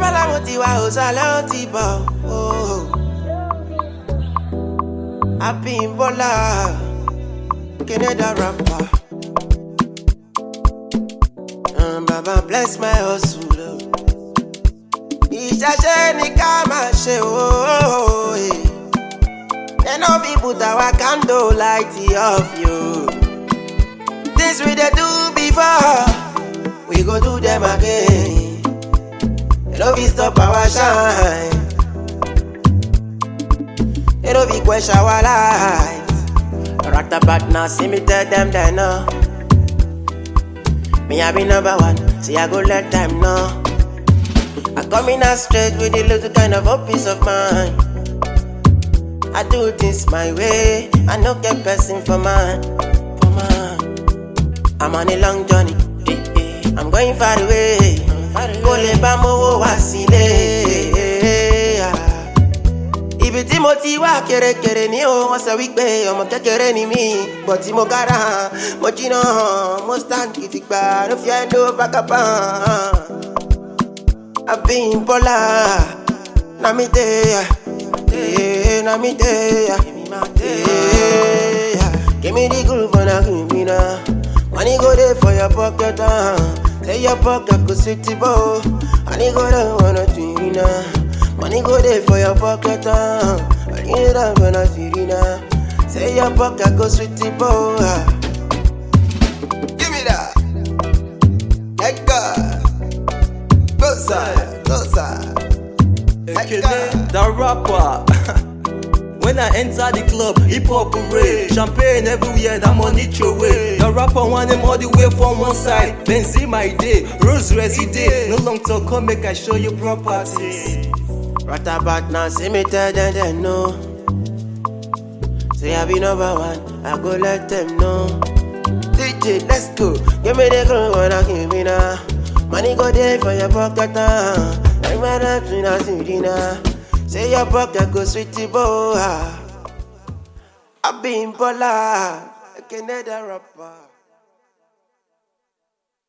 Abala mo ti wá òsàlẹ̀ ó ti bọ̀ o. Abímbọ́lá Canada rapper. Um, Baba bless my hustle. o. Ìṣẹ̀ṣe ni ká máa ṣe o. They no fit put our candle light off you. Things we dey do before, we go do them again. They no fit stop our shine. They no fit quench our light. Ratabat now, see me tell them they know. Me I be number one, see I go let them know. I come in out straight with a little kind of a peace of mind. I do things my way, I no get person for mine, for mine. I'm on a long journey, eh, eh. I'm going far away. Kò lè bá mowó wá sílé. Ibi tí mo ti wá kèrèkèrè ní o, wọ́n sọ wípé ọmọ kékeré ni mí. Bọ̀ tí mo kára hàn, mo jiná hàn, mo stand gidigba, no fear no vagabond. Abímbọ́lá, na mi dey, dey, na mi dey, dey. Give me the groove and I give me now. Money go there for your pocket, uh. Say your pocket go sweet the bow. Money go there wanna see now. Money go there for your pocket, uh. Money there wanna see now. Say your pocket go sweet the bow. uh. Give me that. Let go. Go side, go side. Let Ekene, go. the rapper. when I enter the club, hip hop parade, champagne everywhere, that money throw away. The rapper want them all the way from one side, then see my day, Rose Resi day. No long talk, come make I show you properties. Ratabat now, see me tell them they know. Say I be number one, I go let them know. DJ, let's go. Give me the groove and I give me now. Money go there for your pocket now. Like my life in a city now. Say your pocket go sweetie boy. I been Bola, a Canada rapper.